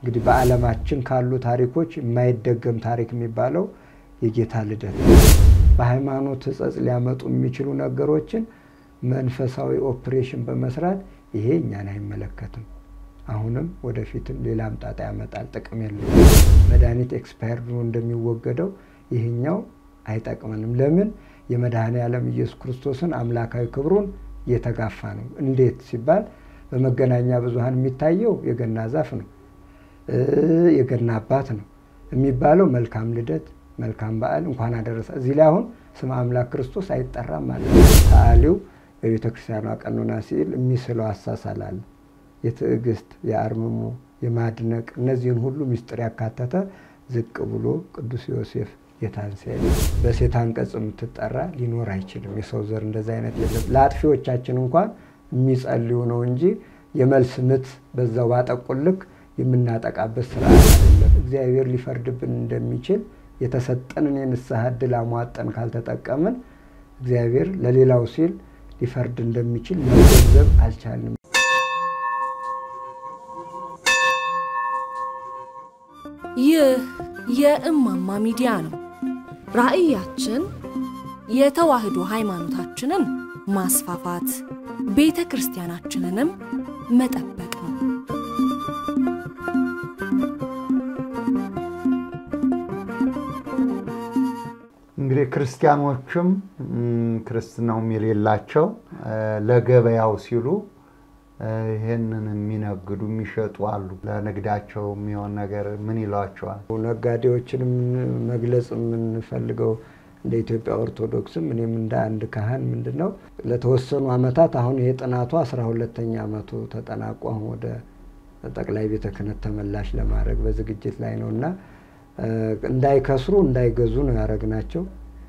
እንግዲህ በዓለማችን ካሉ ታሪኮች የማይደገም ታሪክ የሚባለው የጌታ ልደት በሃይማኖት ሕጸጽ ሊያመጡ የሚችሉ ነገሮችን መንፈሳዊ ኦፕሬሽን በመስራት ይሄ እኛን አይመለከትም። አሁንም ወደፊትም ሌላም ጣጣ ያመጣል፣ ጥቅም የለው። መድኃኒት ኤክስፓየርድ ሆኖ እንደሚወገደው ይህኛው አይጠቅመንም። ለምን? የመድኃኔ ዓለም ኢየሱስ ክርስቶስን አምላካዊ ክብሩን እየተጋፋ ነው። እንዴት ሲባል በመገናኛ ብዙኃን የሚታየው የገና ዛፍ ነው፣ የገና አባት ነው የሚባለው መልካም ልደት፣ መልካም በዓል እንኳን አደረሰ። እዚህ ላይ አሁን ስመ አምላክ ክርስቶስ አይጠራም ማለት ነው። ሰዓሊው በቤተ ክርስቲያኗ ቀኖና ሲል የሚስለው አሳሳል አለ። የትዕግስት፣ የአርምሞ፣ የማድነቅ እነዚህን ሁሉ ምስጢር ያካተተ ዝቅ ብሎ ቅዱስ ዮሴፍ ጌታን ሲያይ በሴት አንቀጽ የምትጠራ ሊኖር አይችልም። የሰው ዘር እንደዚ አይነት የለም። ለአጥፊዎቻችን እንኳን የሚጸልዩ ነው እንጂ የመልስ ምት በዛው ባጠቁልክ የምናጠቃበት ስርዓት አይደለም። እግዚአብሔር ሊፈርድብን እንደሚችል የተሰጠንን የንስሐ ዕድል አሟጠን ካልተጠቀምን እግዚአብሔር ለሌላው ሲል ሊፈርድ እንደሚችል መገንዘብ አልቻልንም። ይህ የእማማ ሚዲያ ነው። ራዕያችን የተዋህዶ ሃይማኖታችንን ማስፋፋት፣ ቤተ ክርስቲያናችንንም መጠበቅ ነው። እንግዲህ ክርስቲያኖችም ክርስትናውም የሌላቸው ለገበያው ሲሉ ይህንን የሚነግዱ የሚሸጡ አሉ። ለንግዳቸው የሚሆን ነገር ምን ይሏቸዋል? ነጋዴዎችንም መግለጽ የምንፈልገው እንደ ኢትዮጵያ ኦርቶዶክስም እኔም እንደ አንድ ካህን ምንድን ነው ለተወሰኑ ዓመታት አሁን ይሄ ጥናቱ አስራ ሁለተኛ ዓመቱ ተጠናቆ አሁን ወደ ጠቅላይ ቤተ ክህነት ተመላሽ ለማድረግ በዝግጅት ላይ ነው እና እንዳይከስሩ እንዳይገዙ ነው ያደረግናቸው።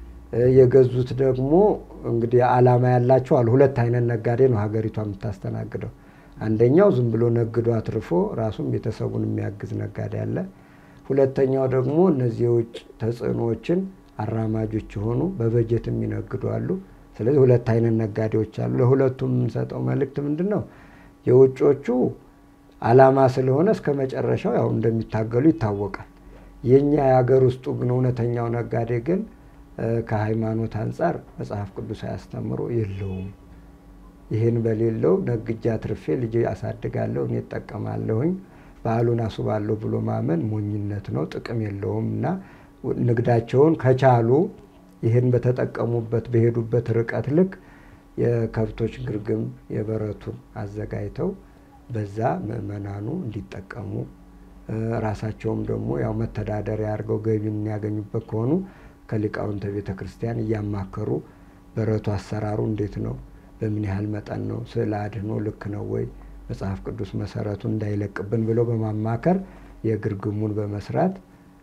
የገዙት ደግሞ እንግዲህ ዓላማ ያላቸው አሉ። ሁለት አይነት ነጋዴ ነው ሀገሪቷ የምታስተናግደው። አንደኛው ዝም ብሎ ነግዶ አትርፎ ራሱም ቤተሰቡን የሚያግዝ ነጋዴ አለ። ሁለተኛው ደግሞ እነዚህ የውጭ ተጽዕኖዎችን አራማጆች የሆኑ በበጀት የሚነግዱ አሉ። ስለዚህ ሁለት አይነት ነጋዴዎች አሉ። ለሁለቱም የምንሰጠው መልእክት ምንድን ነው? የውጮቹ ዓላማ ስለሆነ እስከ መጨረሻው ያው እንደሚታገሉ ይታወቃል። የእኛ የሀገር ውስጡ ግን እውነተኛው ነጋዴ ግን ከሃይማኖት አንጻር መጽሐፍ ቅዱስ አያስተምሮ የለውም። ይህን በሌለው ነግጃ ትርፌ ልጅ አሳድጋለሁ እኔ እጠቀማለሁኝ በዓሉን አስባለሁ ብሎ ማመን ሞኝነት ነው፣ ጥቅም የለውም እና ንግዳቸውን ከቻሉ ይህን በተጠቀሙበት በሄዱበት ርቀት ልክ የከብቶች ግርግም የበረቱን አዘጋጅተው በዛ ምዕመናኑ እንዲጠቀሙ ራሳቸውም ደግሞ ያው መተዳደሪያ አድርገው ገቢ የሚያገኙበት ከሆኑ ከሊቃውንተ ቤተ ክርስቲያን እያማከሩ በረቱ አሰራሩ እንዴት ነው፣ በምን ያህል መጠን ነው፣ ስዕለ አድኅኖ ልክ ነው ወይ፣ መጽሐፍ ቅዱስ መሰረቱን እንዳይለቅብን ብለው በማማከር የግርግሙን በመስራት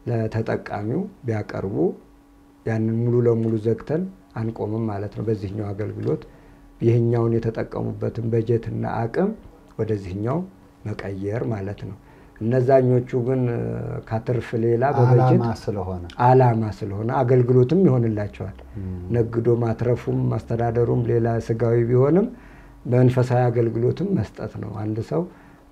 ለተጠቃሚው ቢያቀርቡ ያንን ሙሉ ለሙሉ ዘግተን አንቆምም ማለት ነው። በዚህኛው አገልግሎት ይህኛውን የተጠቀሙበትን በጀትና አቅም ወደዚህኛው መቀየር ማለት ነው። እነዛኞቹ ግን ካትርፍ ሌላ በበጀት ስለሆነ ዓላማ ስለሆነ አገልግሎትም ይሆንላቸዋል። ነግዶ ማትረፉም ማስተዳደሩም ሌላ ስጋዊ ቢሆንም መንፈሳዊ አገልግሎትም መስጠት ነው። አንድ ሰው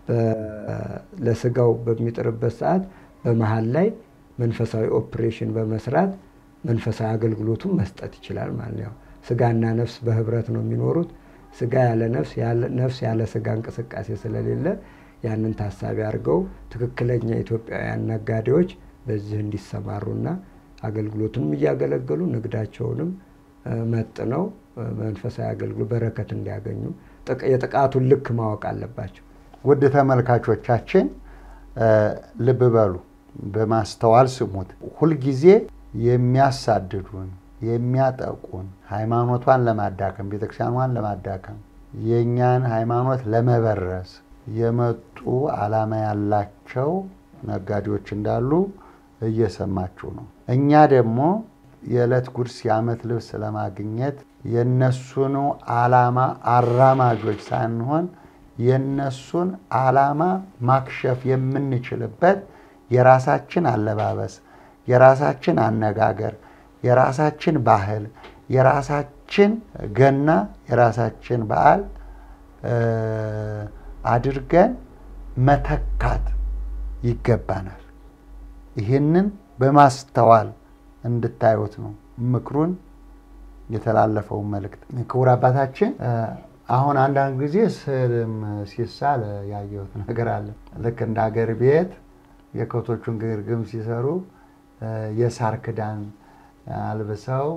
ለስጋው በሚጥርበት ሰዓት በመሀል ላይ መንፈሳዊ ኦፕሬሽን በመስራት መንፈሳዊ አገልግሎቱን መስጠት ይችላል ማለት ነው። ስጋና ነፍስ በህብረት ነው የሚኖሩት። ስጋ ያለ ነፍስ፣ ነፍስ ያለ ስጋ እንቅስቃሴ ስለሌለ ያንን ታሳቢ አድርገው ትክክለኛ ኢትዮጵያውያን ነጋዴዎች በዚህ እንዲሰማሩና አገልግሎቱንም እያገለገሉ ንግዳቸውንም መጥነው መንፈሳዊ አገልግሎት በረከት እንዲያገኙ የጥቃቱን ልክ ማወቅ አለባቸው። ውድ ተመልካቾቻችን ልብ በሉ፣ በማስተዋል ስሙት። ሁልጊዜ የሚያሳድዱን የሚያጠቁን ሃይማኖቷን ለማዳከም ቤተክርስቲያኗን ለማዳከም የእኛን ሃይማኖት ለመበረስ የመጡ ዓላማ ያላቸው ነጋዴዎች እንዳሉ እየሰማችሁ ነው። እኛ ደግሞ የዕለት ጉርስ የዓመት ልብስ ለማግኘት የነሱኑ ዓላማ አራማጆች ሳንሆን የነሱን ዓላማ ማክሸፍ የምንችልበት የራሳችን አለባበስ፣ የራሳችን አነጋገር፣ የራሳችን ባህል፣ የራሳችን ገና፣ የራሳችን በዓል አድርገን መተካት ይገባናል። ይህንን በማስተዋል እንድታዩት ነው ምክሩን የተላለፈውን መልእክት። ክቡር አባታችን አሁን አንዳንድ ጊዜ ስዕልም ሲሳል ያየሁት ነገር አለ። ልክ እንደ ሀገር ቤት የከብቶቹን ግርግም ሲሰሩ የሳር ክዳን አልብሰው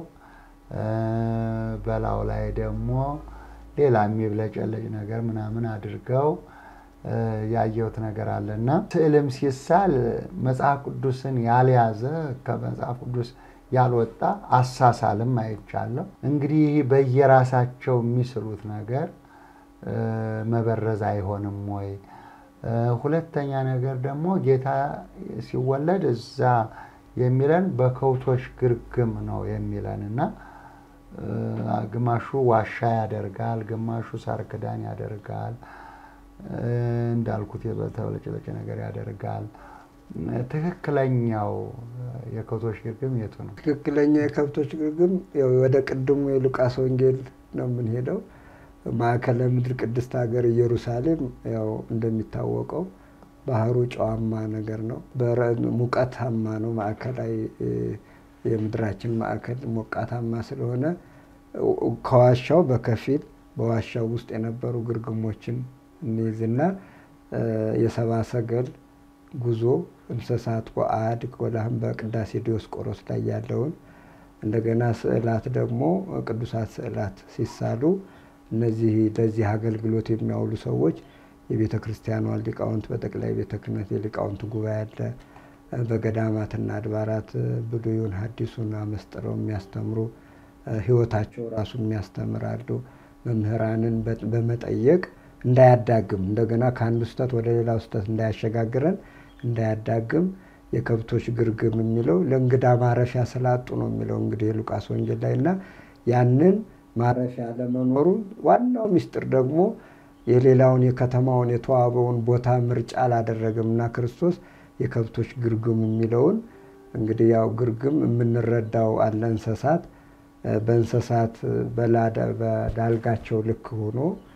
በላዩ ላይ ደግሞ ሌላ የሚብለጨለጭ ነገር ምናምን አድርገው ያየሁት ነገር አለ እና ስዕልም ሲሳል መጽሐፍ ቅዱስን ያልያዘ ከመጽሐፍ ቅዱስ ያልወጣ አሳሳልም አይቻለሁ። እንግዲህ በየራሳቸው የሚስሉት ነገር መበረዝ አይሆንም ወይ? ሁለተኛ ነገር ደግሞ ጌታ ሲወለድ እዛ የሚለን በከብቶች ግርግም ነው የሚለን እና ግማሹ ዋሻ ያደርጋል፣ ግማሹ ሳር ክዳን ያደርጋል፣ እንዳልኩት የተበለጨለጨ ነገር ያደርጋል። ትክክለኛው የከብቶች ግርግም የቱ ነው? ትክክለኛ የከብቶች ግርግም ያው ወደ ቅድሙ የሉቃስ ወንጌል ነው የምንሄደው። ማዕከለ ምድር ቅድስት ሀገር ኢየሩሳሌም ያው እንደሚታወቀው ባህሩ ጨዋማ ነገር ነው። ሙቀታማ ነው። ማዕከላዊ የምድራችን ማዕከል ሞቃታማ ስለሆነ ከዋሻው በከፊል በዋሻው ውስጥ የነበሩ ግርግሞችን እንይዝና የሰብአ ሰገል ጉዞ እንስሳት ወአድ ወላህም በቅዳሴ ዲዮስቆሮስ ላይ ያለውን እንደገና ስዕላት ደግሞ ቅዱሳት ስዕላት ሲሳሉ እነዚህ ለዚህ አገልግሎት የሚያውሉ ሰዎች የቤተ ክርስቲያኗን ሊቃውንት በጠቅላይ ቤተ ክህነት የሊቃውንት ጉባኤ አለ። በገዳማትና አድባራት ብሉዩን ሐዲሱን አመስጥረው የሚያስተምሩ ሕይወታቸው ራሱ የሚያስተምራሉ። መምህራንን በመጠየቅ እንዳያዳግም እንደገና ከአንዱ ስህተት ወደ ሌላው ስህተት እንዳያሸጋግረን እንዳያዳግም የከብቶች ግርግም የሚለው ለእንግዳ ማረፊያ ስላጡ ነው የሚለው እንግዲህ የሉቃስ ወንጌል ላይ እና ያንን ማረፊያ ለመኖሩን ዋናው ምስጢር ደግሞ የሌላውን የከተማውን የተዋበውን ቦታ ምርጫ አላደረግም እና ክርስቶስ የከብቶች ግርግም የሚለውን እንግዲህ ያው ግርግም የምንረዳው አለ እንስሳት በእንስሳት በዳልጋቸው ልክ ሆኖ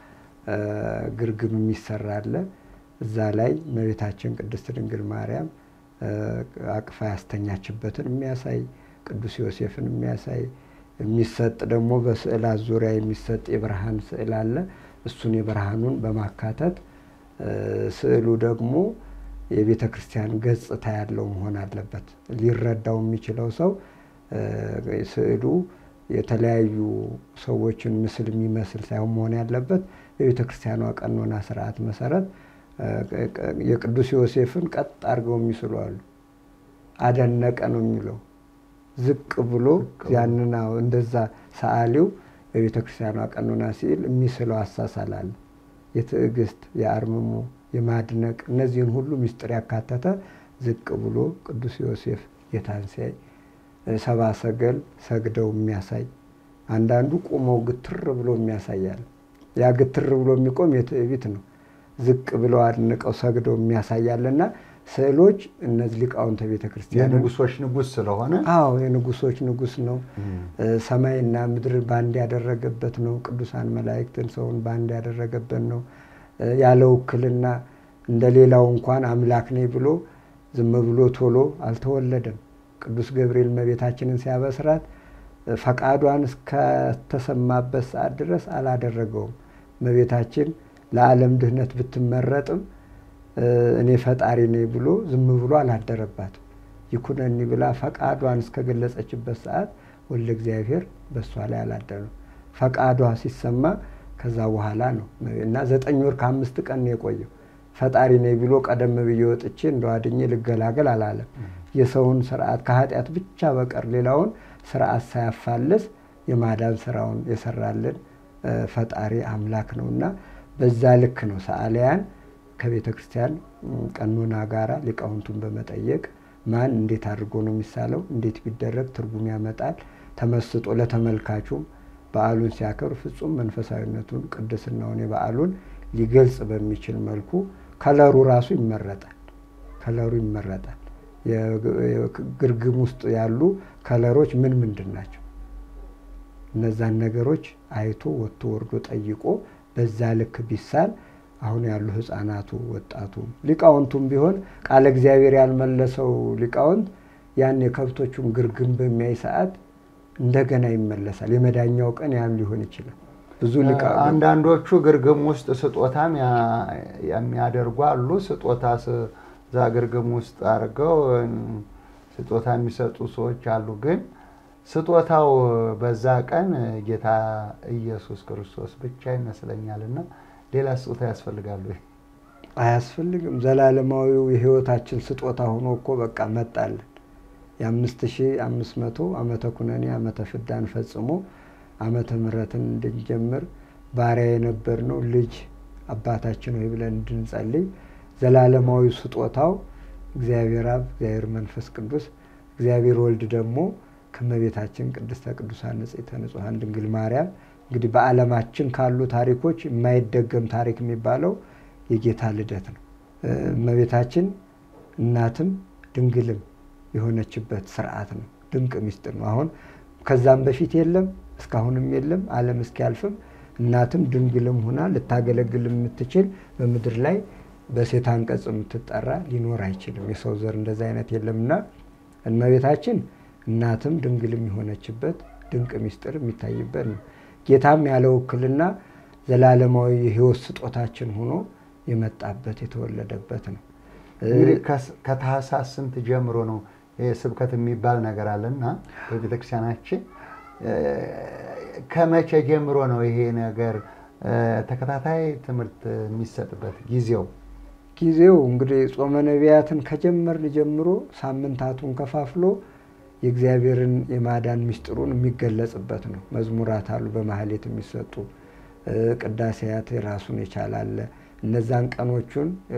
ግርግም የሚሰራ አለ። እዛ ላይ እመቤታችን ቅድስት ድንግል ማርያም አቅፋ ያስተኛችበትን የሚያሳይ ቅዱስ ዮሴፍን የሚያሳይ የሚሰጥ ደግሞ በስዕላት ዙሪያ የሚሰጥ የብርሃን ስዕል አለ። እሱን የብርሃኑን በማካተት ስዕሉ ደግሞ የቤተ ክርስቲያን ገጽታ ያለው መሆን አለበት። ሊረዳው የሚችለው ሰው ስዕሉ የተለያዩ ሰዎችን ምስል የሚመስል ሳይሆን መሆን ያለበት የቤተ ክርስቲያኗ ቀኖና ስርዓት መሰረት የቅዱስ ዮሴፍን ቀጥ አድርገው የሚስሉ አሉ። አደነቀ ነው የሚለው ዝቅ ብሎ ያንን እንደዛ ሰዓሊው በቤተ ክርስቲያኗ ቀኖና ሲል የሚስለው አሳሳል አለ። የትዕግስት፣ የአርምሞ፣ የማድነቅ እነዚህን ሁሉ ምስጢር ያካተተ ዝቅ ብሎ ቅዱስ ዮሴፍ ጌታን ሲያይ ሰብአ ሰገል ሰግደው የሚያሳይ አንዳንዱ ቆመው ግትር ብሎ የሚያሳያል። ያ ግትር ብሎ የሚቆም የትዕቢት ነው። ዝቅ ብለው አድንቀው ሰግደው የሚያሳያልና ስዕሎች እነዚህ ሊቃውንተ ቤተ ክርስቲያን የንጉሶች ንጉስ ስለሆነ አዎ የንጉሶች ንጉስ ነው። ሰማይና ምድር ባንድ ያደረገበት ነው። ቅዱሳን መላእክትን ሰውን ባንድ ያደረገበት ነው። ያለ ውክልና እንደ ሌላው እንኳን አምላክ ነኝ ብሎ ዝም ብሎ ቶሎ አልተወለደም። ቅዱስ ገብርኤል እመቤታችንን ሲያበስራት ፈቃዷን እስከተሰማበት ሰዓት ድረስ አላደረገውም። እመቤታችን ለዓለም ድህነት ብትመረጥም እኔ ፈጣሪ ነኝ ብሎ ዝም ብሎ አላደረባትም። ይኩነኒ ብላ ፈቃዷን እስከገለጸችበት ሰዓት ወልደ እግዚአብሔር በእሷ ላይ አላደረም። ፈቃዷ ሲሰማ ከዛ በኋላ ነው እና ዘጠኝ ወር ከአምስት ቀን ነው የቆየው። ፈጣሪ ነኝ ብሎ ቀደም ብዬ ወጥቼ እንደው አድኜ ልገላገል አላለም። የሰውን ስርዓት ከኃጢአት ብቻ በቀር ሌላውን ስርዓት ሳያፋልስ የማዳን ስራውን የሰራልን ፈጣሪ አምላክ ነው እና በዛ ልክ ነው ሰዓሊያን ከቤተ ክርስቲያን ቀኖና ጋራ ሊቃውንቱን በመጠየቅ ማን እንዴት አድርጎ ነው የሚሳለው፣ እንዴት ቢደረግ ትርጉም ያመጣል፣ ተመስጦ ለተመልካቹም በዓሉን ሲያከብር ፍጹም መንፈሳዊነቱን ቅድስናውን የበዓሉን ሊገልጽ በሚችል መልኩ ከለሩ ራሱ ይመረጣል። ከለሩ ይመረጣል። የግርግም ውስጥ ያሉ ከለሮች ምን ምንድን ናቸው? እነዛን ነገሮች አይቶ ወጥቶ ወርዶ ጠይቆ በዛ ልክ ቢሳል አሁን ያሉ ህፃናቱ፣ ወጣቱ፣ ሊቃውንቱም ቢሆን ቃለ እግዚአብሔር ያልመለሰው ሊቃውንት ያን የከብቶቹን ግርግም በሚያይ ሰዓት እንደገና ይመለሳል። የመዳኛው ቀን ያም ሊሆን ይችላል። ብዙ ሊቃውንት አንዳንዶቹ ግርግም ውስጥ ስጦታም ያ- የሚያደርጉ አሉ። ስጦታ ስ- እዛ ግርግም ውስጥ አድርገው እም፣ ስጦታ የሚሰጡ ሰዎች አሉ። ግን ስጦታው በዛ ቀን ጌታ ኢየሱስ ክርስቶስ ብቻ ይመስለኛል እና ሌላ ስጦታ ያስፈልጋሉ ወይ? አያስፈልግም። ዘላለማዊው የህይወታችን ስጦታ ሆኖ እኮ በቃ መጣልን። የአምስት ሺህ አምስት መቶ ዓመተ ኩነኔ ዓመተ ፍዳን ፈጽሞ ዓመተ ምሕረትን እንድንጀምር ባሪያ የነበርነው ልጅ አባታችን ሆይ ብለን እንድንጸልይ ዘላለማዊ ስጦታው እግዚአብሔር አብ፣ እግዚአብሔር መንፈስ ቅዱስ፣ እግዚአብሔር ወልድ ደግሞ ከእመቤታችን ቅድስተ ቅዱሳን ንጽሕተ ንጹሐን ድንግል ማርያም እንግዲህ በዓለማችን ካሉ ታሪኮች የማይደገም ታሪክ የሚባለው የጌታ ልደት ነው። እ፣ እመቤታችን እናትም ድንግልም የሆነችበት ስርዓት ነው። ድንቅ ሚስጥር ነው። አሁን ከዛም በፊት የለም እስካሁንም የለም። ዓለም እስኪያልፍም እናትም ድንግልም ሆና ልታገለግል የምትችል በምድር ላይ በሴት አንቀጽ የምትጠራ ሊኖር አይችልም። የሰው ዘር እንደዚ አይነት የለምና እመቤታችን እናትም ድንግልም የሆነችበት ድንቅ ሚስጥር የሚታይበት ነው። ጌታም ያለ ውክልና ዘላለማዊ የሕይወት ስጦታችን ሆኖ የመጣበት የተወለደበት ነው። እንግዲህ ከስ- ከታህሳስ ስንት ጀምሮ ነው ይሄ ስብከት የሚባል ነገር አለና በቤተክርስቲያናችን እ፣ ከመቼ ጀምሮ ነው ይሄ ነገር እ፣ ተከታታይ ትምህርት የሚሰጥበት ጊዜው? ጊዜው እንግዲህ ጾመ ነቢያትን ከጀመርን ጀምሮ ሳምንታቱን ከፋፍሎ የእግዚአብሔርን የማዳን ምስጢሩን የሚገለጽበት ነው። መዝሙራት አሉ በማህሌት የሚሰጡ እ፣ ቅዳሴያት የራሱን የቻላለ እነዛን ቀኖቹን እ፣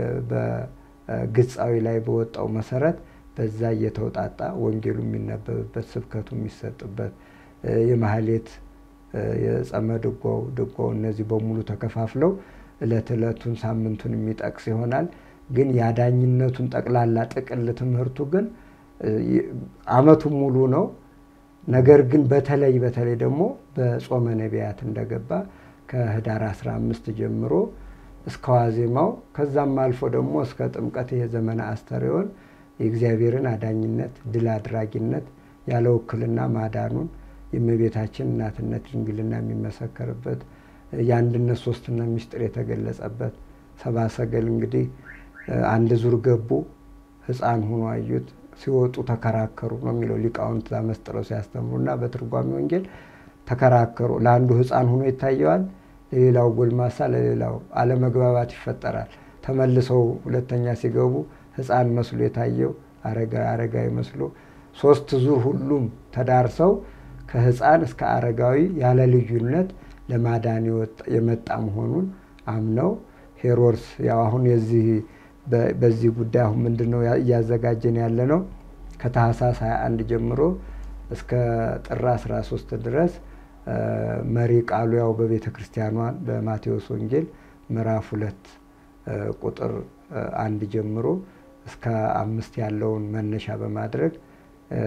በግጻዊ ላይ በወጣው መሰረት በዛ እየተውጣጣ ወንጌሉ የሚነበብበት ስብከቱ የሚሰጥበት እ፣ የማህሌት እ፣ የጸመ ድጓው ድጓው እነዚህ በሙሉ ተከፋፍለው እለት እለቱን ሳምንቱን የሚጠቅስ ይሆናል። ግን የአዳኝነቱን ጠቅላላ ጥቅል ትምህርቱ ግን እ፣ ይ- አመቱን ሙሉ ነው። ነገር ግን በተለይ በተለይ ደግሞ በጾመ ነቢያት እንደገባ ከህዳር 15 ጀምሮ እስከ ዋዜማው ከዛም አልፎ ደግሞ እስከ ጥምቀት የዘመነ አስተርእዮን የእግዚአብሔርን አዳኝነት ድል አድራጊነት ያለ ውክልና ማዳኑን የእመቤታችን እናትነት ድንግልና የሚመሰከርበት የአንድነት ሶስትነት ምስጢር የተገለጸበት ሰብአ ሰገል እንግዲህ እ፣ አንድ ዙር ገቡ፣ ህፃን ሆኖ አዩት፣ ሲወጡ ተከራከሩ ነው የሚለው ሊቃውንት መስጥረው ሲያስተምሩና በትርጓሜ ወንጌል ተከራከሩ። ለአንዱ ህፃን ሆኖ ይታየዋል፣ ለሌላው ጎልማሳ፣ ለሌላው አለመግባባት ይፈጠራል። ተመልሰው ሁለተኛ ሲገቡ ህፃን መስሎ የታየው አረጋዊ አረጋዊ መስሎ ሶስት ዙር ሁሉም ተዳርሰው ከህፃን እስከ አረጋዊ ያለ ልዩነት ለማዳን የወጣ- የመጣ መሆኑን አምነው ሄሮድስ ያው አሁን የዚህ በ- በዚህ ጉዳይ አሁን ምንድን ነው ያ- እያዘጋጀን ያለ ነው ከታህሳስ 21 ጀምሮ እስከ ጥር 13 ድረስ እ፣ መሪ ቃሉ ያው በቤተ ክርስቲያኗን በማቴዎስ ወንጌል ምዕራፍ ሁለት እ፣ ቁጥር እ፣ አንድ ጀምሮ እስከ አምስት ያለውን መነሻ በማድረግ እ፣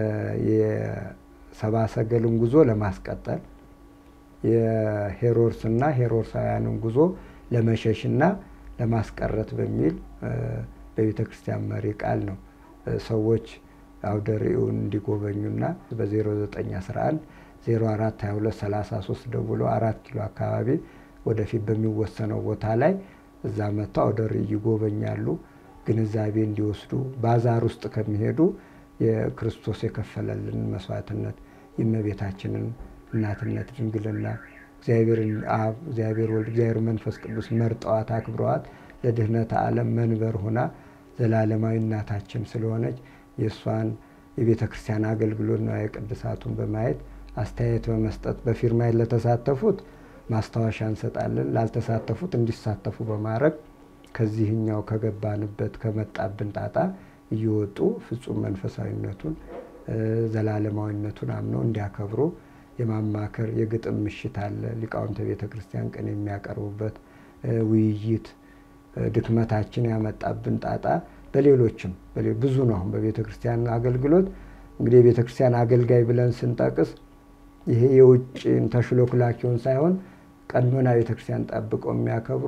የሰብአ ሰገልን ጉዞ ለማስቀጠል የሄሮድስና ሄሮድሳውያንን ጉዞ ለመሸሽና ለማስቀረት በሚል እ፣ በቤተ ክርስቲያን መሪ ቃል ነው እ፣ ሰዎች አውደ ርዕዩን እንዲጎበኙና በ0911 04 22 33 ደውሎ አራት ኪሎ አካባቢ ወደፊት በሚወሰነው ቦታ ላይ እዛ መጥተው አውደ ርዕይ ይጎበኛሉ። ግንዛቤ እንዲወስዱ ባዛር ውስጥ ከሚሄዱ የክርስቶስ የከፈለልን መስዋዕትነት የእመቤታችንን እናትነት ድንግልና እግዚአብሔርን አብ እግዚአብሔር ወልድ እግዚአብሔር መንፈስ ቅዱስ መርጠዋት አክብረዋት ለድህነተ ዓለም መንበር ሆና ዘላለማዊ እናታችን ስለሆነች የእሷን የቤተ ክርስቲያን አገልግሎት ነው የቅድሳቱን በማየት አስተያየት በመስጠት በፊርማ ለተሳተፉት ማስታወሻ እንሰጣለን። ላልተሳተፉት እንዲሳተፉ በማድረግ ከዚህኛው ከገባንበት ከመጣብን ጣጣ እየወጡ ፍጹም መንፈሳዊነቱን እ፣ ዘላለማዊነቱን አምነው እንዲያከብሩ የማማከር የግጥም ምሽት አለ። ሊቃውንተ ቤተ ክርስቲያን ቀን የሚያቀርቡበት እ፣ ውይይት እ፣ ድክመታችን ያመጣብን ጣጣ በሌሎችም በሌ- ብዙ ነው። አሁን በቤተ ክርስቲያን አገልግሎት እንግዲህ የቤተ ክርስቲያን አገልጋይ ብለን ስንጠቅስ ይሄ የውጭ ተሽሎክላኪውን ሳይሆን ቀኖና ቤተ ክርስቲያን ጠብቀው የሚያከብሩ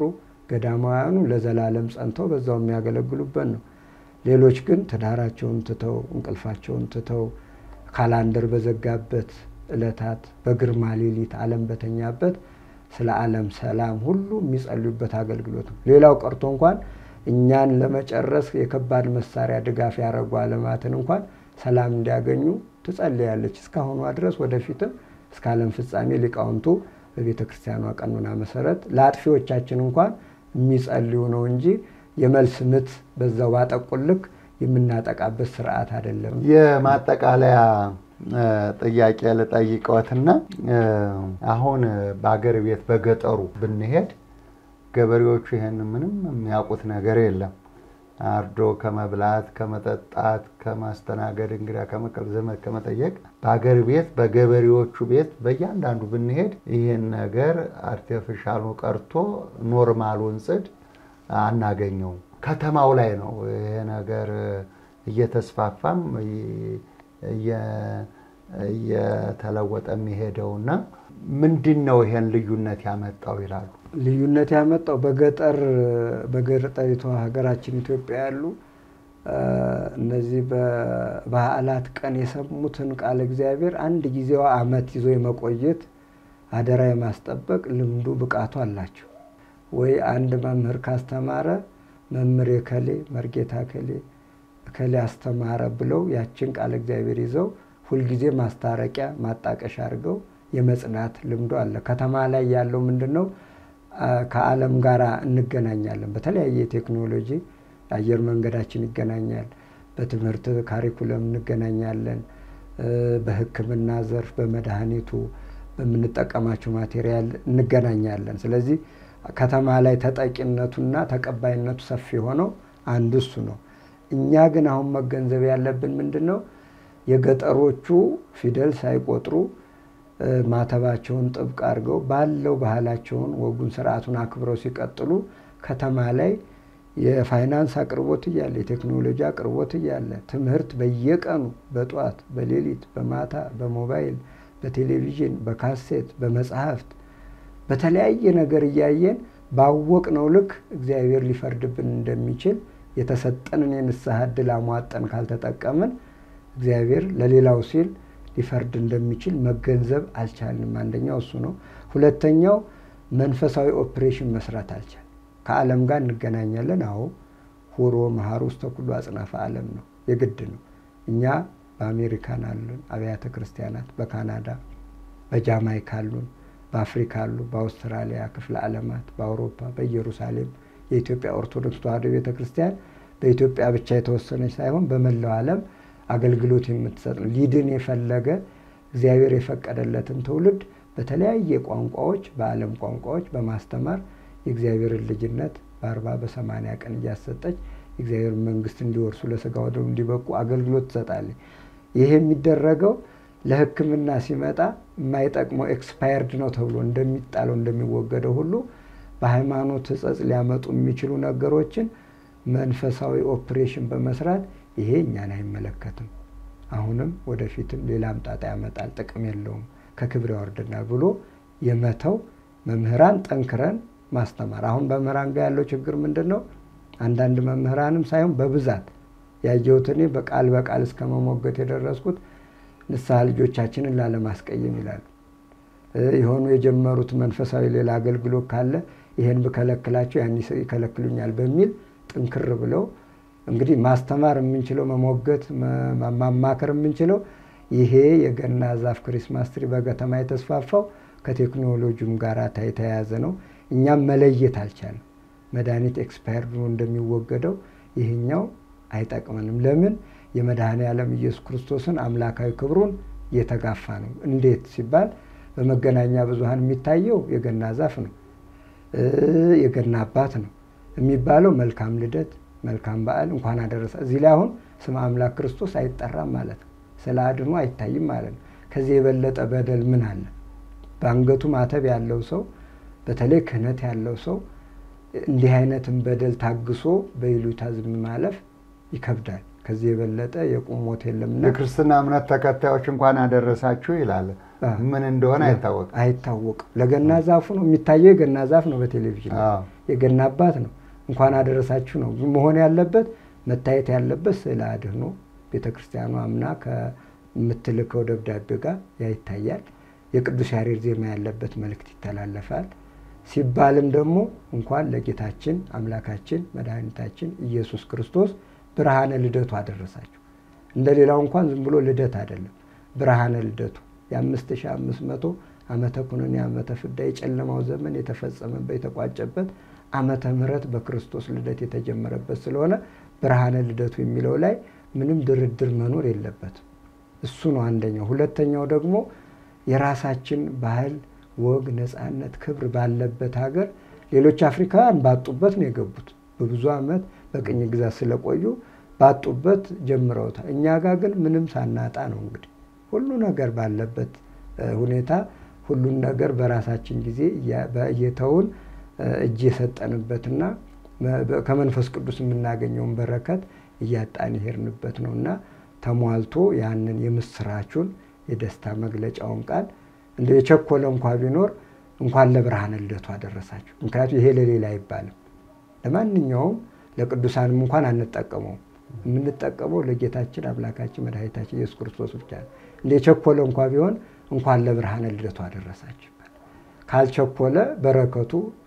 ገዳማውያኑ ለዘላለም ጸንተው በዛው የሚያገለግሉበት ነው። ሌሎች ግን ትዳራቸውን ትተው እንቅልፋቸውን ትተው ካላንደር በዘጋበት ዕለታት በግርማ ሌሊት ዓለም በተኛበት ስለ ዓለም ሰላም ሁሉ የሚጸልዩበት አገልግሎት ነው። ሌላው ቀርቶ እንኳን እኛን ለመጨረስ የከባድ መሳሪያ ድጋፍ ያደረጉ ዓለማትን እንኳን ሰላም እንዲያገኙ ትጸልያለች እስካሁኗ ድረስ ወደፊትም እስከ ዓለም ፍጻሜ ሊቃውንቱ በቤተ ክርስቲያኗ ቀኖና መሰረት ለአጥፊዎቻችን እንኳን የሚጸልዩ ነው እንጂ የመልስ ምት በዛው ባጠቁልክ የምናጠቃበት ስርዓት አይደለም። የማጠቃለያ ጥያቄ ልጠይቀዎትና አሁን በአገር ቤት በገጠሩ ብንሄድ ገበሬዎቹ ይህን ምንም የሚያውቁት ነገር የለም። አርዶ ከመብላት፣ ከመጠጣት፣ ከማስተናገድ፣ እንግዳ ከመቀበል፣ ዘመድ ከመጠየቅ በአገር ቤት በገበሬዎቹ ቤት በእያንዳንዱ ብንሄድ ይህን ነገር አርቲፊሻሉ ቀርቶ ኖርማሉን ጽድ አናገኘውም። ከተማው ላይ ነው ይሄ ነገር እየተስፋፋም እየተለወጠ የሚሄደውና ምንድን ነው ይሄን ልዩነት ያመጣው ይላሉ። ልዩነት ያመጣው በገጠር በገጠሪቷ ሀገራችን ኢትዮጵያ ያሉ እነዚህ በበዓላት ቀን የሰሙትን ቃለ እግዚአብሔር አንድ ጊዜዋ ዓመት ይዞ የመቆየት አደራ የማስጠበቅ ልምዱ ብቃቱ አላቸው። ወይ አንድ መምህር ካስተማረ መምህር የከሌ መርጌታ ከሌ ከሌ አስተማረ ብለው ያችን ቃለ እግዚአብሔር ይዘው ሁልጊዜ ማስታረቂያ ማጣቀሻ አድርገው የመጽናት ልምዱ አለ። ከተማ ላይ ያለው ምንድን ነው? ከዓለም ጋር እንገናኛለን። በተለያየ ቴክኖሎጂ አየር መንገዳችን ይገናኛል። በትምህርት ካሪኩለም እንገናኛለን። በሕክምና ዘርፍ በመድኃኒቱ በምንጠቀማቸው ማቴሪያል እንገናኛለን። ስለዚህ ከተማ ላይ ተጠቂነቱና ተቀባይነቱ ሰፊ የሆነው አንዱ እሱ ነው። እኛ ግን አሁን መገንዘብ ያለብን ምንድን ነው? የገጠሮቹ ፊደል ሳይቆጥሩ ማተባቸውን ጥብቅ አድርገው ባለው ባህላቸውን ወጉን ስርዓቱን አክብረው ሲቀጥሉ ከተማ ላይ የፋይናንስ አቅርቦት እያለ የቴክኖሎጂ አቅርቦት እያለ ትምህርት በየቀኑ በጧት በሌሊት በማታ በሞባይል በቴሌቪዥን በካሴት በመጽሐፍት በተለያየ ነገር እያየን ባወቅነው ልክ እግዚአብሔር ሊፈርድብን እንደሚችል የተሰጠንን የንስሐ ዕድል አሟጠን ካልተጠቀምን እግዚአብሔር ለሌላው ሲል ሊፈርድ እንደሚችል መገንዘብ አልቻልንም። አንደኛው እሱ ነው። ሁለተኛው መንፈሳዊ ኦፕሬሽን መስራት አልቻል። ከዓለም ጋር እንገናኛለን። አዎ ሁሮ መሀር ውስጥ ተኩሉ አጽናፈ ዓለም ነው፣ የግድ ነው። እኛ በአሜሪካን አሉን አብያተ ክርስቲያናት፣ በካናዳ በጃማይካ አሉን፣ በአፍሪካ አሉ፣ በአውስትራሊያ ክፍለ ዓለማት፣ በአውሮፓ በኢየሩሳሌም የኢትዮጵያ ኦርቶዶክስ ተዋሕዶ ቤተ ክርስቲያን በኢትዮጵያ ብቻ የተወሰነች ሳይሆን በመላው ዓለም አገልግሎት የምትሰጥ ነው። ሊድን የፈለገ እግዚአብሔር የፈቀደለትን ትውልድ በተለያየ ቋንቋዎች በዓለም ቋንቋዎች በማስተማር የእግዚአብሔርን ልጅነት በአርባ በሰማንያ ቀን እያሰጠች የእግዚአብሔር መንግስት እንዲወርሱ ለስጋ ወደሙ እንዲበቁ አገልግሎት ትሰጣለች። ይሄ የሚደረገው ለሕክምና ሲመጣ የማይጠቅመው ኤክስፓየርድ ነው ተብሎ እንደሚጣለው እንደሚወገደው ሁሉ በሃይማኖት ሕጸጽ ሊያመጡ የሚችሉ ነገሮችን መንፈሳዊ ኦፕሬሽን በመስራት ይሄ እኛን አይመለከትም፣ አሁንም ወደፊትም ሌላም ጣጣ ያመጣል፣ ጥቅም የለውም፣ ከክብር ያወርድናል ብሎ የመተው መምህራን ጠንክረን ማስተማር። አሁን መምህራን ጋር ያለው ችግር ምንድን ነው? አንዳንድ መምህራንም ሳይሆን በብዛት ያየሁት እኔ በቃል በቃል እስከ መሞገት የደረስኩት ንስሐ ልጆቻችንን ላለማስቀየም ይላሉ። የሆኑ የጀመሩት መንፈሳዊ ሌላ አገልግሎት ካለ ይሄን ብከለክላቸው ያን ይከለክሉኛል በሚል ጥንክር ብለው እንግዲህ ማስተማር የምንችለው መሞገት ማማከር የምንችለው ይሄ የገና ዛፍ ክሪስማስ ትሪ በከተማ የተስፋፋው ከቴክኖሎጂም ጋር የተያያዘ ነው። እኛም መለየት አልቻለም። መድኃኒት ኤክስፓየር ብሎ እንደሚወገደው ይህኛው አይጠቅመንም። ለምን? የመድኃኔ ዓለም ኢየሱስ ክርስቶስን አምላካዊ ክብሩን እየተጋፋ ነው። እንዴት ሲባል በመገናኛ ብዙኃን የሚታየው የገና ዛፍ ነው፣ የገና አባት ነው የሚባለው መልካም ልደት መልካም በዓል እንኳን አደረሰ። እዚህ ላይ አሁን ስመ አምላክ ክርስቶስ አይጠራም ማለት ነው። ስለ አድኖ አይታይም ማለት ነው። ከዚህ የበለጠ በደል ምን አለ? በአንገቱ ማተብ ያለው ሰው በተለይ ክህነት ያለው ሰው እንዲህ አይነትን በደል ታግሶ በይሉኝታ ዝም ማለፍ ይከብዳል። ከዚህ የበለጠ የቁም ሞት የለምና የክርስትና እምነት ተከታዮች እንኳን አደረሳችሁ ይላል። ምን እንደሆነ አይታወቅም። አይታወቅም። ለገና ዛፉ ነው የሚታየው። የገና ዛፍ ነው በቴሌቪዥን አዎ። የገና አባት ነው። እንኳን አደረሳችሁ ነው መሆን ያለበት። መታየት ያለበት ስዕለ አድኅኖ ቤተ ክርስቲያኗ አምና ከምትልከው ደብዳቤ ጋር ያ ይታያል። የቅዱስ ያሬድ ዜማ ያለበት መልእክት ይተላለፋል። ሲባልም ደግሞ እንኳን ለጌታችን አምላካችን መድኃኒታችን ኢየሱስ ክርስቶስ ብርሃነ ልደቱ አደረሳችሁ። እንደ ሌላው እንኳን ዝም ብሎ ልደት አይደለም፣ ብርሃነ ልደቱ የአምስት ሺህ አምስት መቶ ዓመተ ኩነኔ ዓመተ ፍዳ የጨለማው ዘመን የተፈጸመበት የተቋጨበት ዓመተ ምሕረት በክርስቶስ ልደት የተጀመረበት ስለሆነ ብርሃነ ልደቱ የሚለው ላይ ምንም ድርድር መኖር የለበትም። እሱ ነው አንደኛው። ሁለተኛው ደግሞ የራሳችን ባህል፣ ወግ፣ ነፃነት፣ ክብር ባለበት ሀገር ሌሎች አፍሪካውያን ባጡበት ነው የገቡት። በብዙ ዓመት በቅኝ ግዛት ስለቆዩ ባጡበት ጀምረውታል። እኛ ጋር ግን ምንም ሳናጣ ነው እንግዲህ ሁሉ ነገር ባለበት ሁኔታ ሁሉን ነገር በራሳችን ጊዜ እየተውን እጅ የሰጠንበትና ከመንፈስ ቅዱስ የምናገኘውን በረከት እያጣን የሄድንበት ነው እና ተሟልቶ ያንን የምስራቹን የደስታ መግለጫውን ቃል እንደ የቸኮለ እንኳ ቢኖር እንኳን ለብርሃነ ልደቱ አደረሳችሁ። ምክንያቱም ይሄ ለሌላ አይባልም። ለማንኛውም ለቅዱሳንም እንኳን አንጠቀመውም። የምንጠቀመው ለጌታችን አምላካችን መድኃኒታችን ኢየሱስ ክርስቶስ ብቻ ነው። እንደ የቸኮለ እንኳ ቢሆን እንኳን ለብርሃነ ልደቱ አደረሳችሁ ይባላል። ካልቸኮለ በረከቱ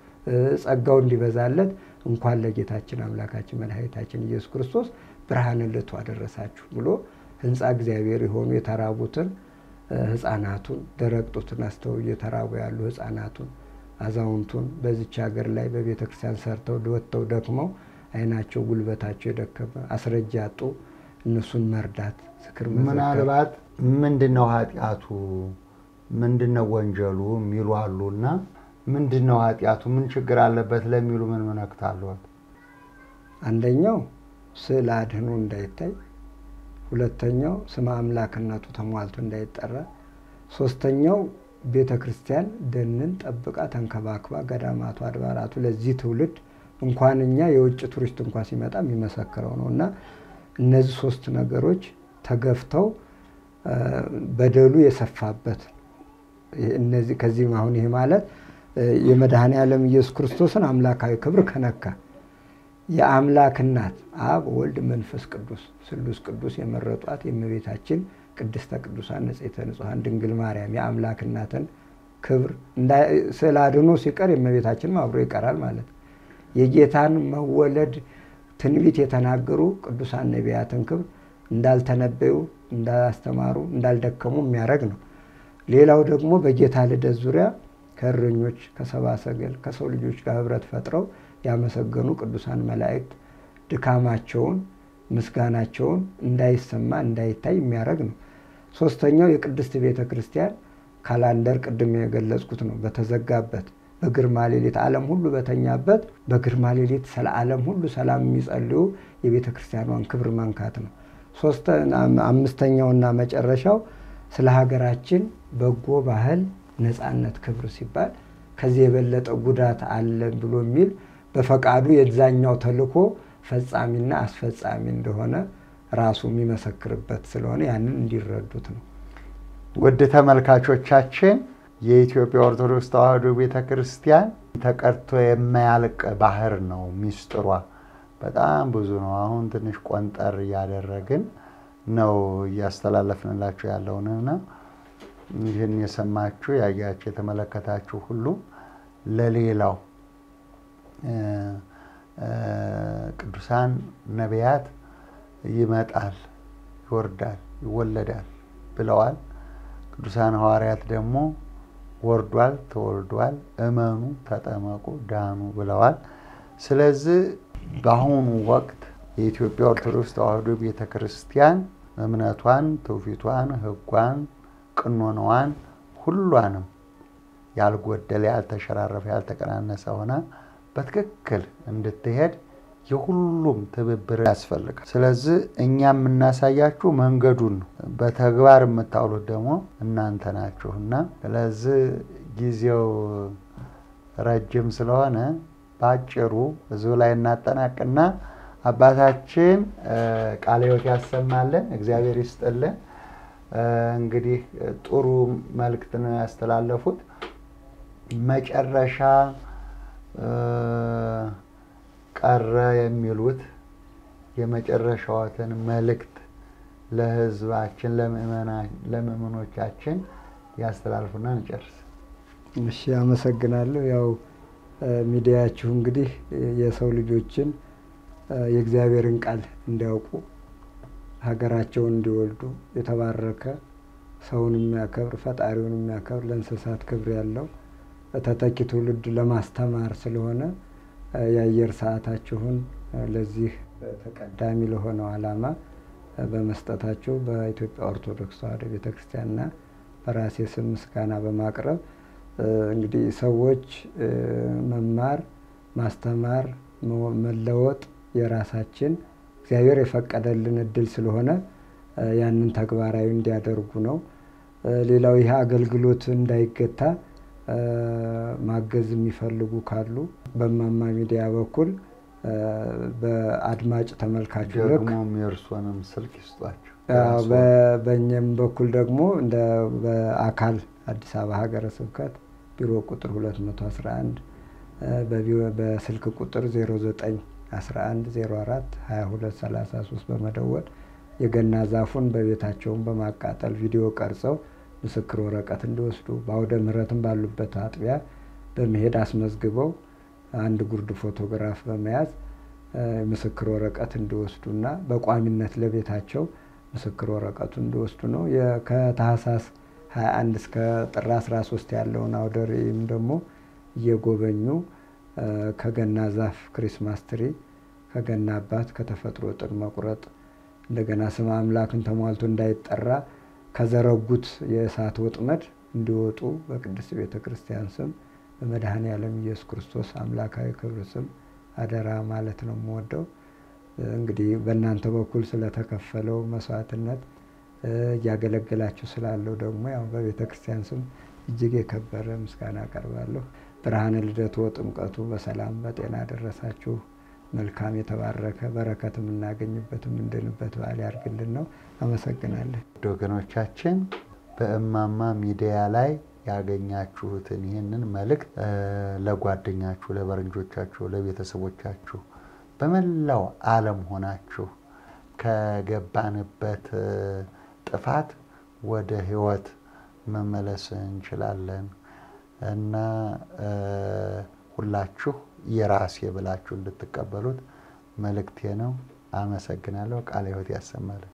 ጸጋው እንዲበዛለት እንኳን ለጌታችን አምላካችን መድኃኒታችን ኢየሱስ ክርስቶስ ብርሃነ ልደቱ አደረሳችሁ ብሎ ሕንፃ እግዚአብሔር የሆኑ የተራቡትን ሕፃናቱን ደረቅ ጡትን አስተው እየተራቡ ያሉ ሕፃናቱን አዛውንቱን በዚች ሀገር ላይ በቤተ ክርስቲያን ሰርተው ወጥተው ደክመው ዓይናቸው ጉልበታቸው የደከመ አስረጃ ያጡ እነሱን መርዳት ዝክር መዘከር ምናልባት ምንድን ነው ኃጢአቱ ምንድን ነው ወንጀሉ የሚሉ አሉ እና ምንድን ነው ኃጢአቱ ምን ችግር አለበት ለሚሉ ምን መነክታለዋል? አንደኛው ስዕለ አድኅኖ እንዳይታይ፣ ሁለተኛው ስመ አምላክነቱ ተሟልቶ እንዳይጠራ፣ ሶስተኛው ቤተ ክርስቲያን ደንን ጠብቃ ተንከባክባ ገዳማቱ አድባራቱ ለዚህ ትውልድ እንኳን እኛ የውጭ ቱሪስት እንኳ ሲመጣ የሚመሰክረው ነው እና እነዚህ ሶስት ነገሮች ተገፍተው በደሉ የሰፋበት እነዚህ ከዚህም አሁን ይሄ ማለት የመድኃኔ ዓለም ኢየሱስ ክርስቶስን አምላካዊ ክብር ከነካ የአምላክ እናት አብ ወልድ መንፈስ ቅዱስ ስሉስ ቅዱስ የመረጧት የእመቤታችን ቅድስተ ቅዱሳን ንጽሕተ ንጹሐን ድንግል ማርያም የአምላክ እናትን ክብር ስዕለ አድኅኖ ሲቀር የእመቤታችንም አብሮ ይቀራል ማለት ነው። የጌታን መወለድ ትንቢት የተናገሩ ቅዱሳን ነቢያትን ክብር እንዳልተነበዩ፣ እንዳላስተማሩ፣ እንዳልደከሙ የሚያደርግ ነው። ሌላው ደግሞ በጌታ ልደት ዙሪያ ከእረኞች ከሰብአ ሰገል ከሰው ልጆች ጋር ህብረት ፈጥረው ያመሰገኑ ቅዱሳን መላእክት ድካማቸውን ምስጋናቸውን እንዳይሰማ እንዳይታይ የሚያደርግ ነው። ሶስተኛው የቅድስት ቤተ ክርስቲያን ካላንደር ቅድም የገለጽኩት ነው። በተዘጋበት በግርማ ሌሊት ዓለም ሁሉ በተኛበት በግርማ ሌሊት ስለ ዓለም ሁሉ ሰላም የሚጸልዩ የቤተ ክርስቲያኗን ክብር መንካት ነው። አምስተኛውና መጨረሻው ስለ ሀገራችን በጎ ባህል ነፃነት ክብር ሲባል ከዚህ የበለጠ ጉዳት አለ ብሎ የሚል በፈቃዱ የዛኛው ተልእኮ ፈጻሚና አስፈጻሚ እንደሆነ ራሱ የሚመሰክርበት ስለሆነ ያንን እንዲረዱት ነው። ውድ ተመልካቾቻችን የኢትዮጵያ ኦርቶዶክስ ተዋሕዶ ቤተ ክርስቲያን ተቀድቶ የማያልቅ ባህር ነው። ሚስጥሯ በጣም ብዙ ነው። አሁን ትንሽ ቆንጠር እያደረግን ነው እያስተላለፍንላችሁ ያለውንና ይህን የሰማችሁ ያያችሁ የተመለከታችሁ ሁሉ ለሌላው ቅዱሳን ነቢያት ይመጣል፣ ይወርዳል፣ ይወለዳል ብለዋል። ቅዱሳን ሐዋርያት ደግሞ ወርዷል፣ ተወልዷል፣ እመኑ፣ ተጠመቁ፣ ዳኑ ብለዋል። ስለዚህ በአሁኑ ወቅት የኢትዮጵያ ኦርቶዶክስ ተዋሕዶ ቤተ ክርስቲያን እምነቷን፣ ትውፊቷን፣ ሕጓን፣ ቅኖናዋን ሁሏንም ያልጎደለ፣ ያልተሸራረፈ፣ ያልተቀናነሰ ሆና በትክክል እንድትሄድ የሁሉም ትብብር ያስፈልጋል። ስለዚህ እኛ የምናሳያችሁ መንገዱን ነው። በተግባር የምታውሉት ደግሞ እናንተ ናችሁ እና ስለዚህ ጊዜው ረጅም ስለሆነ በአጭሩ እዚሁ ላይ እናጠናቅና አባታችን ቃለ ሕይወት ያሰማልን፣ እግዚአብሔር ይስጥልን። እንግዲህ ጥሩ መልእክት ነው ያስተላለፉት። መጨረሻ ቀረ የሚሉት የመጨረሻዎትን መልእክት ለህዝባችን ለምእመኖቻችን ያስተላልፉና እንጨርስ። እሺ፣ አመሰግናለሁ። ያው ሚዲያችሁ እንግዲህ የሰው ልጆችን የእግዚአብሔርን ቃል እንዲያውቁ ሀገራቸውን እንዲወልዱ የተባረከ ሰውን የሚያከብር ፈጣሪውን የሚያከብር ለእንስሳት ክብር ያለው ተተኪ ትውልድ ለማስተማር ስለሆነ የአየር ሰዓታችሁን ለዚህ ተቀዳሚ ለሆነው ዓላማ በመስጠታቸው በኢትዮጵያ ኦርቶዶክስ ተዋሕዶ ቤተ ክርስቲያንና በራሴ ስም ምስጋና በማቅረብ እንግዲህ ሰዎች መማር፣ ማስተማር፣ መለወጥ የራሳችን እግዚአብሔር የፈቀደልን እድል ስለሆነ ያንን ተግባራዊ እንዲያደርጉ ነው። ሌላው ይህ አገልግሎት እንዳይገታ ማገዝ የሚፈልጉ ካሉ በእማማ ሚዲያ በኩል በአድማጭ ተመልካቹ ልክ ደግሞም የእርሶንም ስልክ ይስጧቸው። በእኛም በኩል ደግሞ እንደ በአካል አዲስ አበባ ሀገረ ስብከት ቢሮ ቁጥር 211 በስልክ ቁጥር 0911 04 22 33 በመደወል የገና ዛፉን በቤታቸውን በማቃጠል ቪዲዮ ቀርጸው ምስክር ወረቀት እንዲወስዱ በአውደ ምሕረትም ባሉበት አጥቢያ በመሄድ አስመዝግበው አንድ ጉርድ ፎቶግራፍ በመያዝ ምስክር ወረቀት እንዲወስዱና በቋሚነት ለቤታቸው ምስክር ወረቀቱ እንዲወስዱ ነው። ከታህሳስ 21 እስከ ጥር 13 ያለውን አውደ ርዕይም ደግሞ እየጎበኙ ከገና ዛፍ ክሪስማስ ትሪ፣ ከገና አባት፣ ከተፈጥሮ ጥድ መቁረጥ እንደገና ስም አምላክን ተሟልቶ እንዳይጠራ ከዘረጉት የእሳት ወጥመድ እንዲወጡ በቅድስት ቤተ ክርስቲያን ስም በመድኃኔ ዓለም ኢየሱስ ክርስቶስ አምላካዊ ክብር ስም አደራ ማለት ነው የምወደው። እንግዲህ በእናንተ በኩል ስለተከፈለው መስዋዕትነት እያገለገላችሁ ስላለው ደግሞ ያው በቤተ ክርስቲያን ስም እጅግ የከበረ ምስጋና አቀርባለሁ። ብርሃነ ልደቱ ጥምቀቱ በሰላም በጤና ደረሳችሁ። መልካም የተባረከ በረከት የምናገኝበት የምንድንበት በዓል ያድርግልን ነው። አመሰግናለን። ወገኖቻችን በእማማ ሚዲያ ላይ ያገኛችሁትን ይህንን መልእክት ለጓደኛችሁ፣ ለበረንጆቻችሁ፣ ለቤተሰቦቻችሁ በመላው ዓለም ሆናችሁ ከገባንበት ጥፋት ወደ ሕይወት መመለስ እንችላለን እና ሁላችሁ የራሴ ብላችሁ እንድትቀበሉት መልእክቴ ነው። አመሰግናለሁ። ቃለ ሕይወት ያሰማልን።